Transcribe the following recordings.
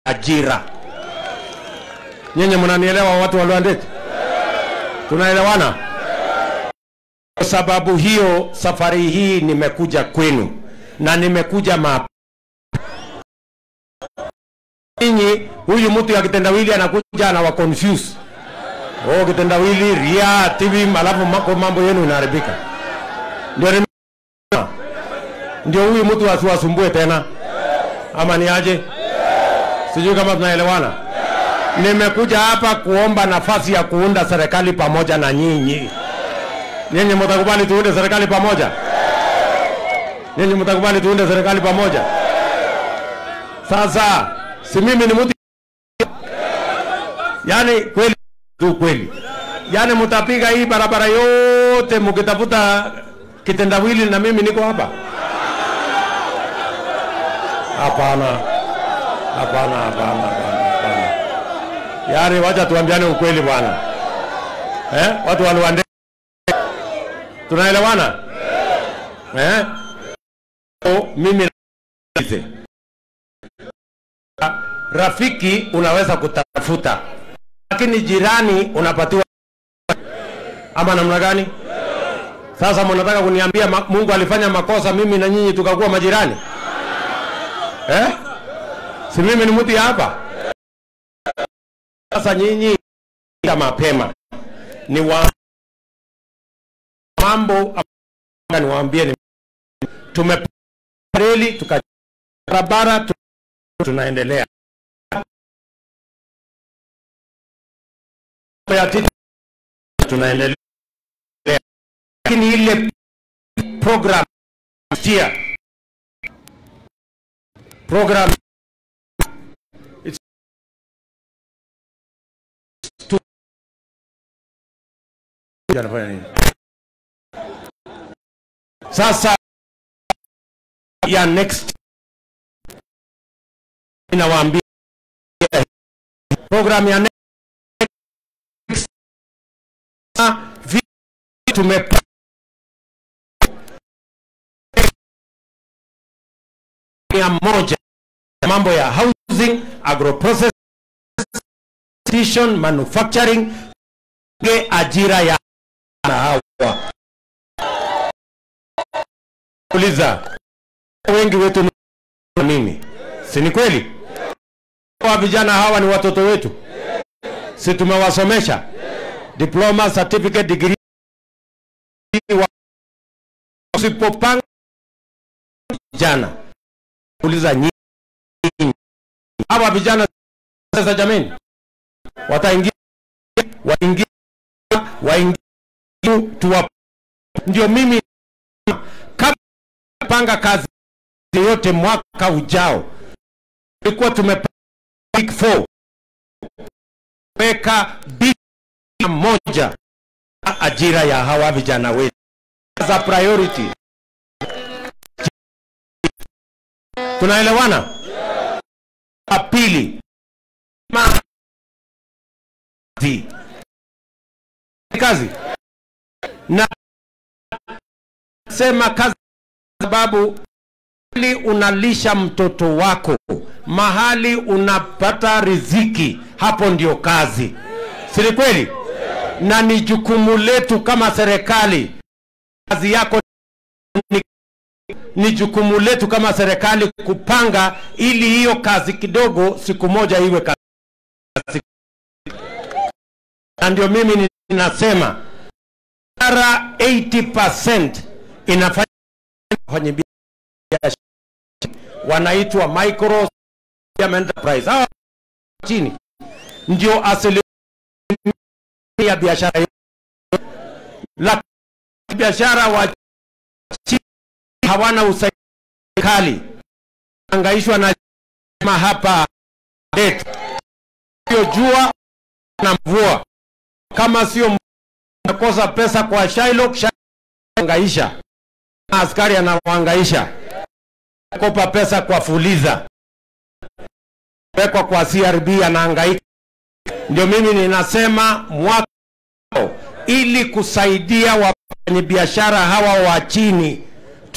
ajira. Nyenye mnanielewa, watu wa Lwandeti? Tunaelewana? Kwa sababu hiyo, safari hii nimekuja kwenu na nimekuja mapema ninyi huyu mtu ya kitendawili anakuja anawa confuse oh, kitendawili ria TV, alafu mako mambo yenu inaharibika. Ndio nime- ndio huyu mtu asiwasumbue tena, ama ni aje? Sijui kama tunaelewana. Nimekuja hapa kuomba nafasi ya kuunda serikali pamoja na nyinyi. Nyinyi mtakubali tuunde serikali pamoja? Nyinyi mtakubali tuunde serikali pamoja? Sasa si mimi ni mtu yaani kweli tu kweli, yaani mtapiga hii barabara yote mkitafuta kitendawili na mimi niko hapa? Hapana, hapana, hapana, hapana, hapana. Yaani wacha tuambiane ukweli bwana, eh? Watu wa Luande tunaelewana eh? O, mimi rafiki unaweza kutafuta, lakini jirani unapatiwa ama namna gani? Sasa mnataka kuniambia ma- Mungu alifanya makosa mimi na nyinyi tukakuwa majirani eh? Si mimi ni mtu ya hapa? Sasa nyinyi ya mapema ni wa mambo ambayo niwaambie ni tumepareli tuka barabara tu, tunaendelea ya titi tunaendelea, lakini ile program tia program it's too anafanya nini sasa ya next inawaambia program ya next vi tume mia moja mambo ya housing agroprocessing manufacturing ge ajira ya na hawa uliza wengi wetu ni nini si ni kweli wa vijana hawa ni watoto wetu si tumewasomesha diploma certificate degree wa- usipopanga vijana uliza nyinyi hawa vijana sasa jameni wataingia waingia waingia tuwa ndio mimi kama panga kazi yote mwaka ujao tulikuwa tumepanga week 4 weka bilioni moja ajira ya hawa vijana wetu za priority. Tunaelewana? La pili, ma- kazi kazi na sema kazi sababu mahali unalisha mtoto wako, mahali unapata riziki, hapo ndio kazi, si ni kweli? Na ni jukumu letu kama serikali. Kazi yako ni, ni jukumu letu kama serikali kupanga ili hiyo kazi kidogo siku moja iwe kazi, na ndio mimi ninasema biashara 80% inafanya kwenye biashara wanaitwa micro medium enterprise. Hawa chini ndio asilimia ya biashara yote. la biashara wa chini hawana usaidizi angaishwa na ma hapa det sio jua na mvua, kama sio nakosa pesa kwa Shylock, Shylock angaisha na askari anawaangaisha kopa pesa kwa Fuliza, wekwa kwa CRB anahangaika. Ndio mimi ninasema mwaka ujao, ili kusaidia wafanyabiashara hawa wa chini,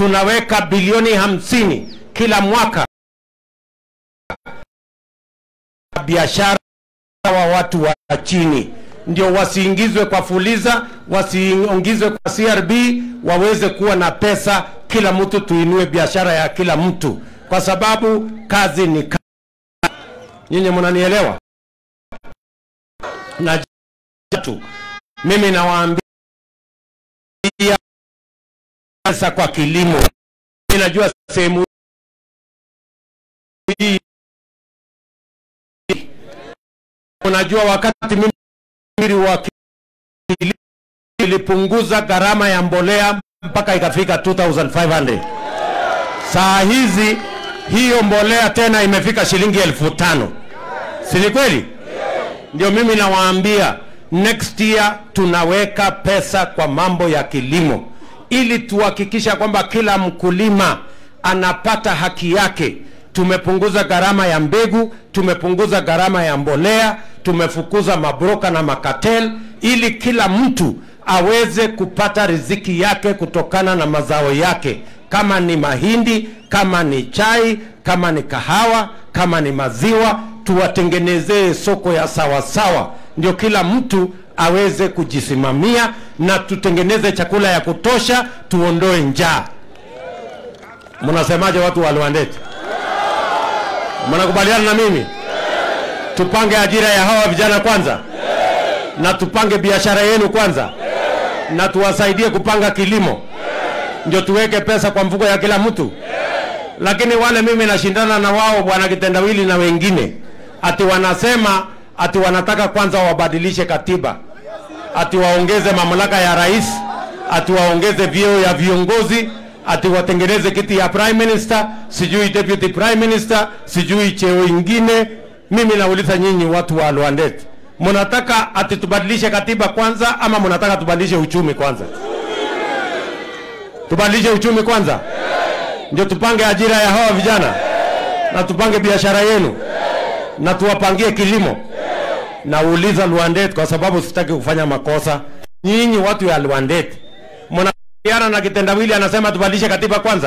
tunaweka bilioni hamsini kila mwaka biashara wa watu wa chini, ndio wasiingizwe kwa Fuliza, wasiingizwe kwa CRB, waweze kuwa na pesa. Kila mtu tuinue biashara ya kila mtu, kwa sababu kazi ni kazi. Nyinyi mnanielewa? Na tu mimi nawaambia pesa kwa kilimo. Mimi najua sehemu hii unajua wakati mimi wa kilimo ilipunguza gharama ya mbolea mpaka ikafika 2500 saa hizi hiyo mbolea tena imefika shilingi elfu tano si ni kweli ndio mimi nawaambia next year tunaweka pesa kwa mambo ya kilimo ili tuhakikisha kwamba kila mkulima anapata haki yake tumepunguza gharama ya mbegu tumepunguza gharama ya mbolea tumefukuza mabroka na makatel ili kila mtu aweze kupata riziki yake kutokana na mazao yake kama ni mahindi kama ni chai kama ni kahawa kama ni maziwa tuwatengenezee soko ya sawasawa ndio kila mtu aweze kujisimamia na tutengeneze chakula ya kutosha tuondoe njaa mnasemaje watu wa Luandeti mnakubaliana na mimi tupange ajira ya hawa vijana kwanza na tupange biashara yenu kwanza na tuwasaidie kupanga kilimo ndio tuweke pesa kwa mfuko ya kila mtu lakini wale mimi nashindana na wao bwana kitendawili na wengine ati wanasema ati wanataka kwanza wabadilishe katiba ati waongeze mamlaka ya rais ati waongeze vyeo ya viongozi ati watengeneze kiti ya prime minister sijui deputy prime minister sijui cheo ingine mimi nauliza nyinyi watu wa Luandet mnataka ati tubadilishe katiba kwanza ama mnataka tubadilishe uchumi kwanza tubadilishe uchumi kwanza ndio tupange ajira ya hawa vijana na tupange biashara yenu na tuwapangie kilimo nauliza Luandet kwa sababu sitaki kufanya makosa nyinyi watu ya Luandet mnakubaliana na kitendawili anasema tubadilishe katiba kwanza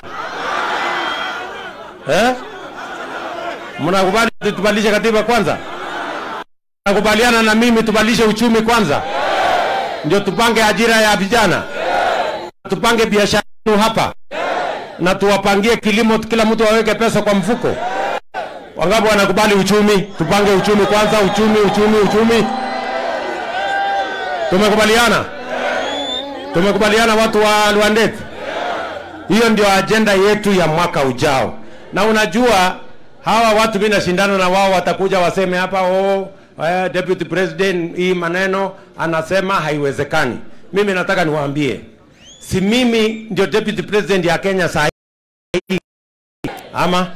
eh? mnakubali tubadilishe katiba kwanza mnakubaliana na mimi tubadilishe uchumi kwanza ndio tupange ajira ya vijana tupange biashara yenu hapa na tuwapangie kilimo kila mtu aweke pesa kwa mfuko wangapi wanakubali uchumi tupange uchumi kwanza uchumi uchumi uchumi tumekubaliana tumekubaliana watu wa Luandet hiyo ndio ajenda yetu ya mwaka ujao na unajua hawa watu mimi nashindana na wao watakuja waseme hapa oh, eh, deputy president hii maneno anasema haiwezekani mimi nataka niwaambie si mimi ndio deputy president ya Kenya saa hii ama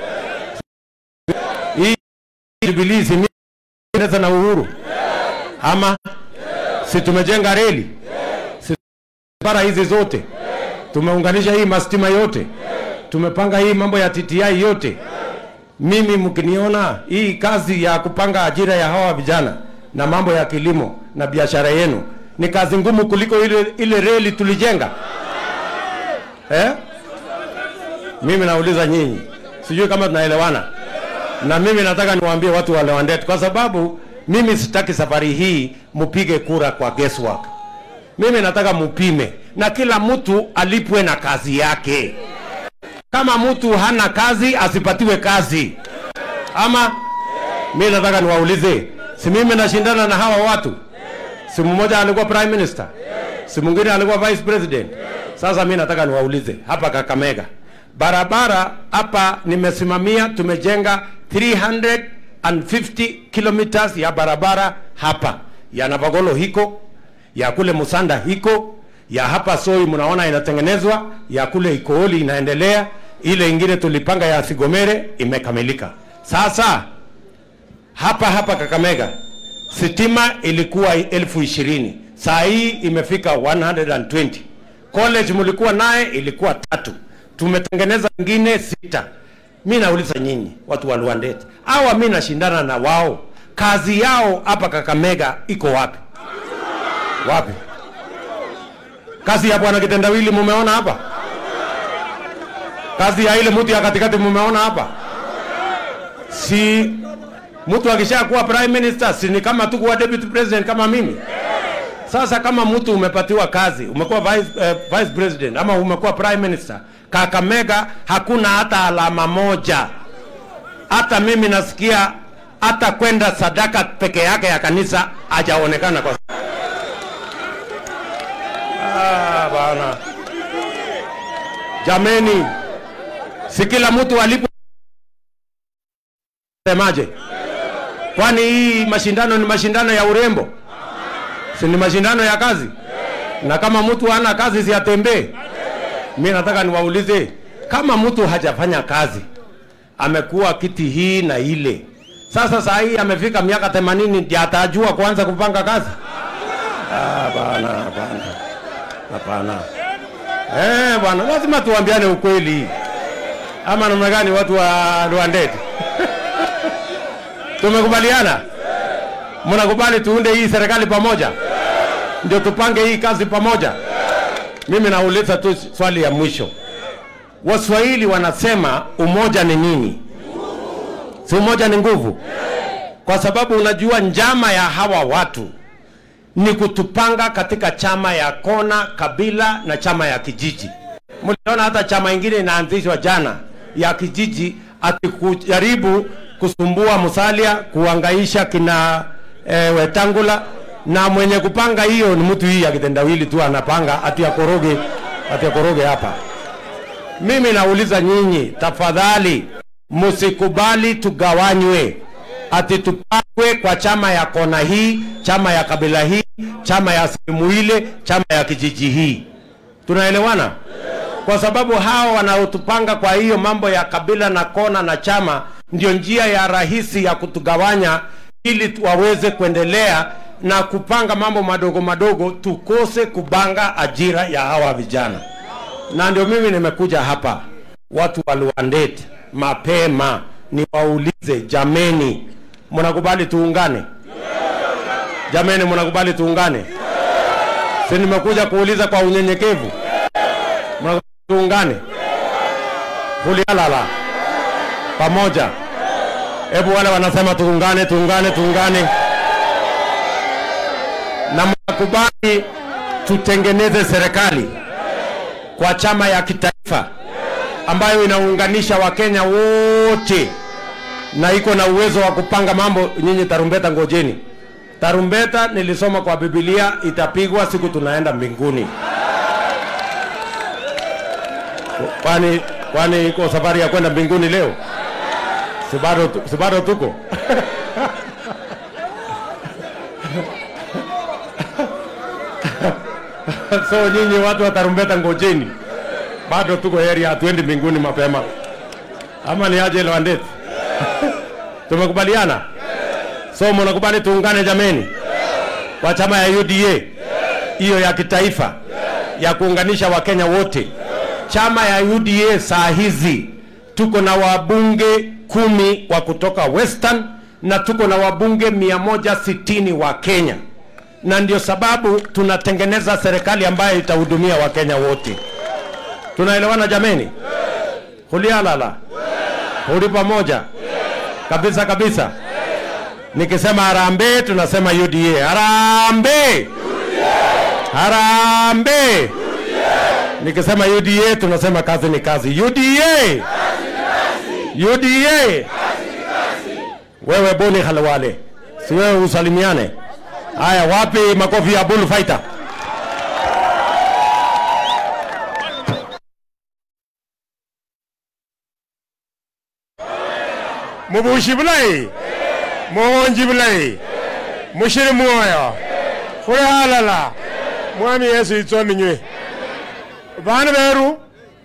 hii Jubilee si mimi Kenyatta na Uhuru ama si tumejenga reli si bara hizi zote tumeunganisha hii mastima yote tumepanga hii mambo ya TTI yote mimi mkiniona hii kazi ya kupanga ajira ya hawa vijana na mambo ya kilimo na biashara yenu ni kazi ngumu kuliko ile, ile reli tulijenga eh? mimi nauliza nyinyi sijui kama tunaelewana na mimi nataka niwaambie watu wa Lewandet kwa sababu mimi sitaki safari hii mupige kura kwa guesswork mimi nataka mupime na kila mtu alipwe na kazi yake kama mtu hana kazi asipatiwe kazi ama mi nataka niwaulize si mimi nashindana na hawa watu si mmoja alikuwa prime minister si mwingine alikuwa vice president sasa mi nataka niwaulize hapa kakamega barabara hapa nimesimamia tumejenga 350 kilometers ya barabara hapa ya navagolo hiko ya kule musanda hiko ya hapa soi mnaona inatengenezwa ya kule ikooli inaendelea ile ingine tulipanga ya sigomere imekamilika sasa hapa hapa kakamega sitima ilikuwa elfu ishirini saa hii imefika 120 college mlikuwa naye ilikuwa tatu tumetengeneza ingine sita mi nauliza nyinyi watu wa Luandet awa mi nashindana na wao kazi yao hapa kakamega iko wapi wapi kazi ya bwana kitendawili mumeona hapa kazi ya ile mtu ya katikati mumeona hapa si Mtu akishakuwa prime minister si ni kama tu kuwa deputy president kama mimi? Sasa kama mtu umepatiwa kazi, umekuwa vice, eh, vice president ama umekuwa prime minister, Kakamega hakuna hata alama moja. Hata mimi nasikia hata kwenda sadaka peke yake ya kanisa hajaonekana kwa ah, bana. Jameni, si kila mtu alipo semaje? Kwani hii mashindano ni mashindano ya urembo? Si ni mashindano ya kazi? Na kama mtu hana kazi si atembee? Mimi nataka niwaulize, kama mtu hajafanya kazi, amekuwa kiti hii na ile, sasa saa hii amefika miaka 80 ndiye atajua kuanza kupanga kazi? Ah, bana, bana. Hapana. Eh, bwana, lazima tuambiane ukweli. Ama namna gani watu wa Rwandeti? Tumekubaliana? Mnakubali tuunde hii serikali pamoja? Ndio tupange hii kazi pamoja? Mimi nauliza tu swali ya mwisho. Waswahili wanasema umoja ni nini? Si umoja ni nguvu? Kwa sababu unajua njama ya hawa watu ni kutupanga katika chama ya kona, kabila na chama ya kijiji. Mliona hata chama ingine inaanzishwa jana ya kijiji, ati kujaribu kusumbua Musalia, kuangaisha kina e, Wetangula, na mwenye kupanga hiyo ni mtu hii akitendawili tu anapanga ati akoroge, ati akoroge hapa. Mimi nauliza nyinyi, tafadhali msikubali tugawanywe ati tupangwe kwa chama ya kona hii, chama ya kabila hii, chama ya sehemu ile, chama ya kijiji hii. Tunaelewana? Kwa sababu hao wanaotupanga kwa hiyo mambo ya kabila na kona na chama ndio njia ya rahisi ya kutugawanya ili tu- waweze kuendelea na kupanga mambo madogo madogo, tukose kubanga ajira ya hawa vijana. Na ndio mimi nimekuja hapa, watu wa Luandeti, mapema niwaulize, jameni, mnakubali tuungane? Jameni, mnakubali tuungane? Si nimekuja kuuliza kwa unyenyekevu, mnakubali tuungane? Hulialala pamoja. Hebu wale wanasema tuungane, tuungane, tuungane, na mnakubali tutengeneze serikali kwa chama ya kitaifa ambayo inaunganisha Wakenya wote na iko na uwezo wa kupanga mambo. Nyinyi tarumbeta, ngojeni. Tarumbeta nilisoma kwa Biblia itapigwa siku tunaenda mbinguni. Kwani kwani iko safari ya kwenda mbinguni leo? Si bado tu- si bado tuko so nyinyi watu wa tarumbeta, ngojeni, bado tuko heri, hatuendi mbinguni mapema, ama ni aje Lwandeti? Tumekubaliana? So mnakubali tuungane jameni, kwa chama ya UDA hiyo ya kitaifa ya kuunganisha Wakenya wote. Chama ya UDA saa hizi tuko na wabunge kumi wa kutoka Western na tuko na wabunge 160 wa Kenya, na ndio sababu tunatengeneza serikali ambayo itahudumia Wakenya wote. Tunaelewana jameni? Hulialala, huli pamoja kabisa kabisa. Nikisema harambee, tunasema UDA. Harambee, harambee. Nikisema UDA, tunasema kazi ni kazi. UDA, UDA. Wewe Boni Khalwale, si wewe usalimiane? Haya, wapi makofi ya bull fighter? mubushi bulayi muwonji bulayi mushiri mwoyo khuli halala mwami yesu itsominywe vana veru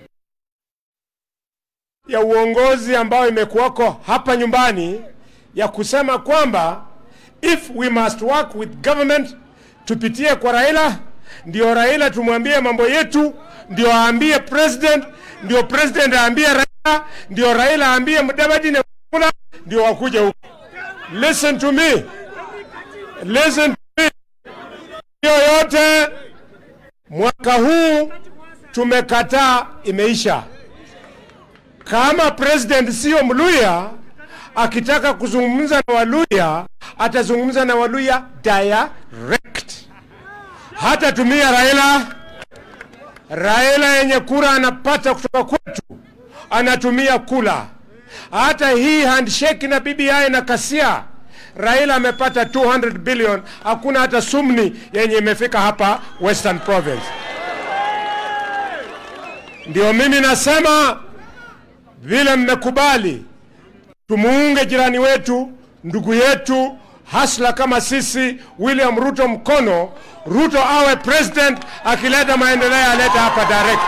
ya uongozi ambayo imekuwako hapa nyumbani ya kusema kwamba if we must work with government tupitie kwa Raila, ndio Raila tumwambie mambo yetu, ndio aambie president, ndio president aambie Raila, ndio Raila aambie Mudavadi na Wafula, ndio wakuje huko. Listen to me, listen to me. Hiyo yote mwaka huu tumekataa, imeisha. Kama president sio Mluya, akitaka kuzungumza na Waluya atazungumza na Waluya direct, hata tumia Raila. Raila yenye kura anapata kutoka kwetu anatumia kula. Hata hii handshake na BBI na Kasia, Raila amepata 200 billion, hakuna hata sumni yenye imefika hapa Western Province. Ndio mimi nasema vile mmekubali tumuunge jirani wetu, ndugu yetu hasla kama sisi, William Ruto mkono. Ruto awe president, akileta maendeleo alete hapa direct.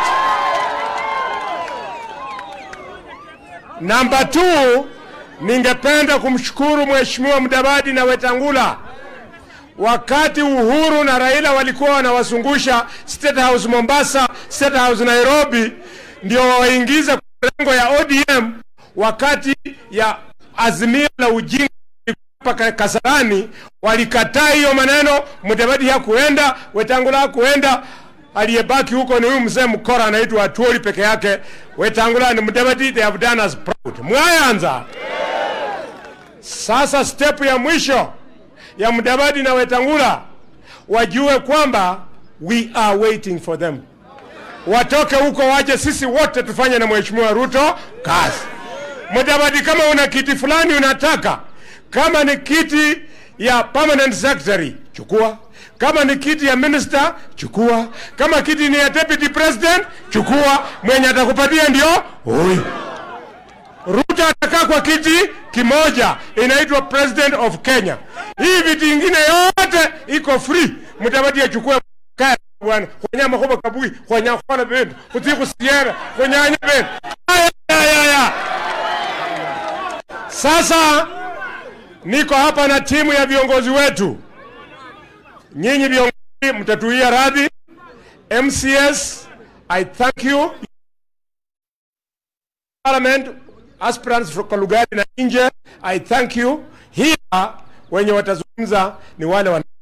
Namba 2, ningependa kumshukuru Mheshimiwa Mudavadi na Wetangula wakati Uhuru na Raila walikuwa wanawazungusha State House Mombasa, State House Nairobi, ndio waingize kwa lengo ya ODM wakati ya azimio la ujinga hapa Kasarani, walikataa hiyo maneno. Mudavadi hakuenda, Wetangula hakuenda, aliyebaki huko ni huyu mzee mkora anaitwa Atuoli peke yake. Wetangula ni Mudavadi, they have done us proud. Mwayanza sasa, step ya mwisho ya Mudavadi na Wetangula wajue kwamba we are waiting for them, watoke huko waje, sisi wote tufanye na Mheshimiwa Ruto kazi. Mudavadi, kama una kiti fulani unataka, kama ni kiti ya permanent secretary chukua, kama ni kiti ya minister chukua, kama kiti ni ya deputy president chukua, mwenye atakupatia ndio huyu. Ruto atakaa kwa kiti kimoja, inaitwa president of Kenya. Hii viti ingine yote iko free, Mudavadi achukue kaya bwana kwanyama khoba kabui kwanya khona bendo kutiku siera kwanyanya bendo aya aya aya sasa niko hapa na timu ya viongozi wetu. Nyinyi viongozi mtatuia radhi. MCS, I thank you. Parliament aspirants from Lugari na nje, I thank you. Here wenye watazungumza ni wale wana